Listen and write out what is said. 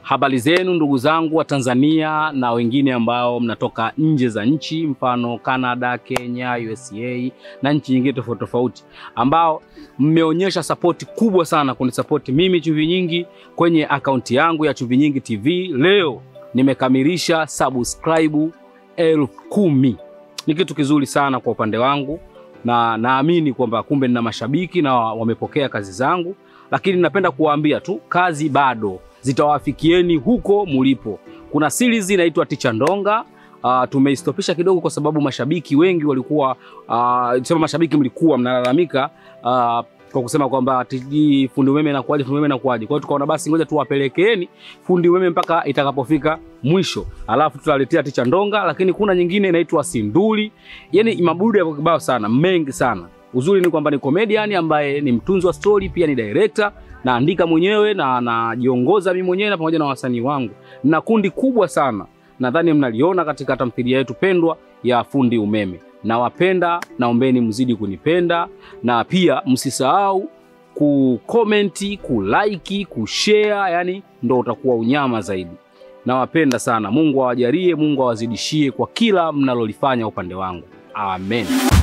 Habari zenu ndugu zangu wa Tanzania na wengine ambao mnatoka nje za nchi, mfano Canada, Kenya, USA na nchi nyingine tofauti tofauti, ambao mmeonyesha sapoti kubwa sana kunisapoti mimi Chumvi Nyingi kwenye akaunti yangu ya Chumvi Nyingi TV. Leo nimekamilisha subscribe elfu kumi. Ni kitu kizuri sana kwa upande wangu, na naamini kwamba kumbe nina mashabiki na wamepokea kazi zangu, lakini napenda kuwaambia tu kazi bado zitawafikieni huko mulipo. Kuna series inaitwa Ticha Ndonga. Uh, tumeistopisha kidogo kwa sababu mashabiki wengi walikuwa uh, sema mashabiki mlikuwa mnalalamika uh, kwa kusema kwamba tiji fundi umeme inakuaje, fundi umeme inakuaje. Kwa hiyo tukaona basi ngoja tuwapelekeeni fundi umeme mpaka itakapofika mwisho, alafu tutaletea Ticha Ndonga, lakini kuna nyingine inaitwa Sinduli. Yani mabudu yako kibao sana, mengi sana. Uzuri ni kwamba ni comedian ambaye ni mtunzi wa story, pia ni director naandika mwenyewe na najiongoza mimi mwenyewe na pamoja na wasanii wangu na kundi kubwa sana, nadhani mnaliona katika tamthilia yetu pendwa ya Fundi Umeme. Nawapenda, naombeni mzidi kunipenda na pia msisahau kukomenti, kulike, kushare, yani ndo utakuwa unyama zaidi. Nawapenda sana. Mungu awajalie, Mungu awazidishie kwa kila mnalolifanya upande wangu. Amen.